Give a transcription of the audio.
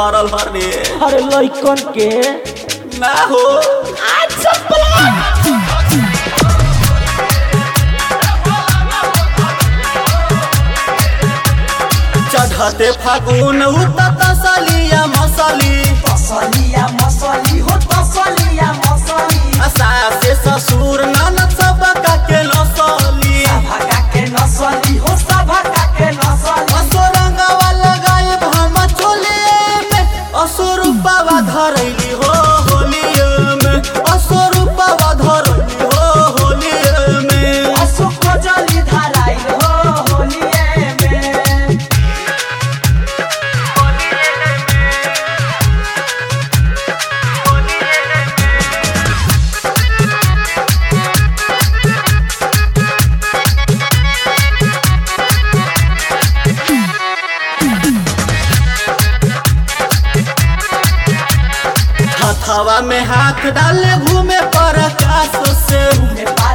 भरल हरे अरे लइकन के ना हो चढ़ते फागुन उतत सलिया मसली तसलिया मसली हो तसलिया मसली आशा से ससुर ननद सब के नसली सभका के नसली हो सभका के नसली असुरंगवा लगाए हम चोले में असुरुपवा धरैली हो होलिये में असुरुपवा धरैली हो होलिये में अशोक जली धराई हो होलिए में हथवा में हाथ डाले घूमे पर आकाश से में